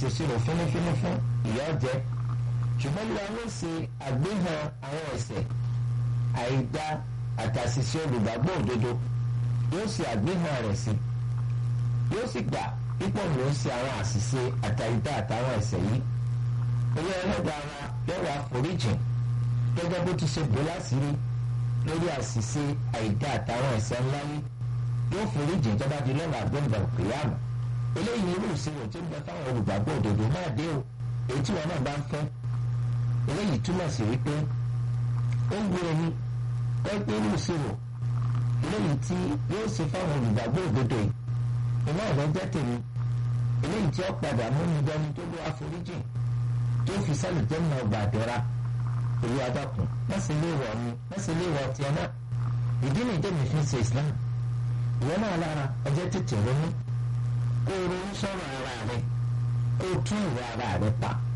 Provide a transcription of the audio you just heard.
ṣèṣirò fínífíní fún ìyà jẹ ṣùgbọ́n ló wà ló ṣe àgbéhàn àwọn ẹ̀ṣẹ̀ àìdá àtàṣìṣe olùgbàgbọ́ òdodo yóò ṣe àgbéhàn rẹ̀ sí yóò sì gbà pípọ̀ ló ń ṣe àwọn àṣìṣe àtàìdá àtàwọn ẹ̀ṣẹ̀ yìí ilé ẹlẹ́dàá wa yóò wá foríjìn gẹ́gẹ́ bó ti ṣe bó láṣìírí lórí àṣìṣe àìdá àtàwọn ẹ̀ṣẹ̀ ńlá yìí yóò foríjìn tó bá di lọ́la àgbẹ̀ǹdà òkèèyàmù eléyìí irú ìṣirò tó ń bẹ fáwọn olùgbàgbọ́ òdodo náà dé o èyí tí wọn náà bá ń fẹ́ eléyìí túmọ̀ sí wípé ó ń gbé ẹni pẹ́pẹ́ irú ìṣirò eléyìí tí yóò ṣe fáwọn olùgbàgbọ́ òdodo yìí iná ọ̀rọ̀ jẹ́ tèmi eléyìí tí ó padà mú mi dání tó ló àforíjìn tó fi sálì jẹ́ mọ́ ọgbà àdẹ́ra èyí adákùn mẹ́sìn lè wọ̀ ni mẹ́sìn lè wọ̀ tiẹ̀ náà ìdí nìyí tèmi fi ń ṣe Islam ìwọ náà lára ọjọ́ tètè ronú kó o ronú sọ̀rọ̀ ara rẹ kó o tún ìwà ara rẹ pa